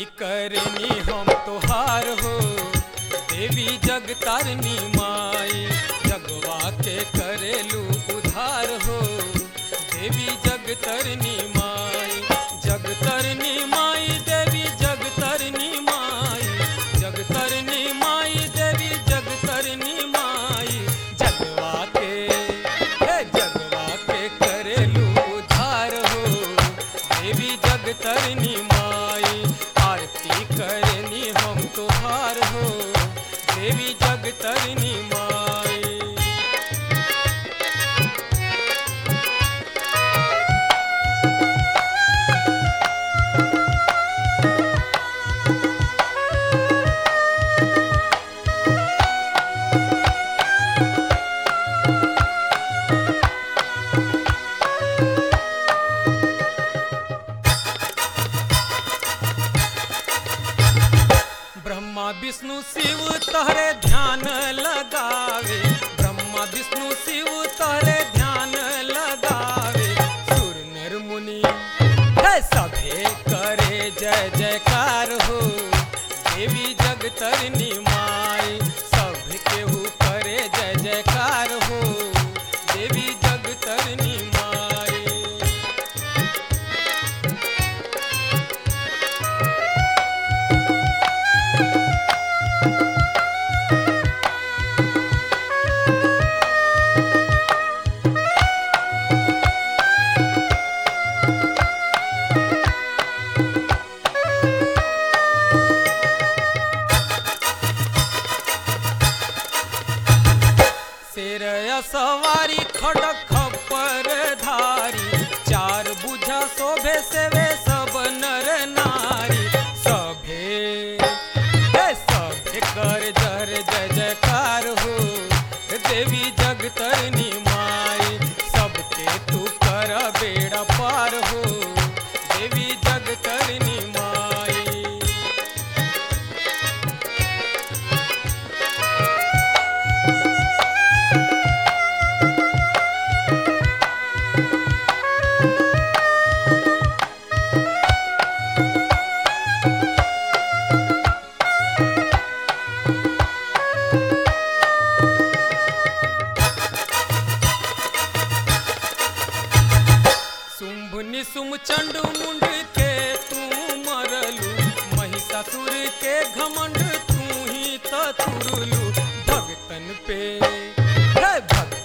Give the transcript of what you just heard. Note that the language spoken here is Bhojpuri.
करनी हम तोहार हो देवी जग तारनी माई जगवा के करेलू उधार हो देवी जग तरनी माई जग तरनी माई देवी जग तरनी माई जग तरनी माई देवी जग तरनी माई जगवा के हे जगवा के करेलू उधार हो देवी जग तरनी माई आरती करनी हम तोहार हो देवी जग तरनी माई ब्रह्मा विष्णु शिव तहरे ध्यान लगावे ब्रह्मा विष्णु शिव तहरे ध्यान लगावे सुर नर मुनि हे सभे करे जय जयकार हो देवी जग तरनी माई सब केहू करे जय जयकार हो देवी जग तरनी माई शेर सवारी खड़क खप्पर धारी चार बुझा शोभे सेवे सब नर नारी सभे हे सभे कर जर जय जयकार हो देवी जग तरनी माई सबके तू कर बेड़ा पार हो देवी जग तरनी माई शुंभ निशुम चंड मुंड के तू मरलू महिषासुर के घमंड तू ही तुरलू भगतन पे हे भगतन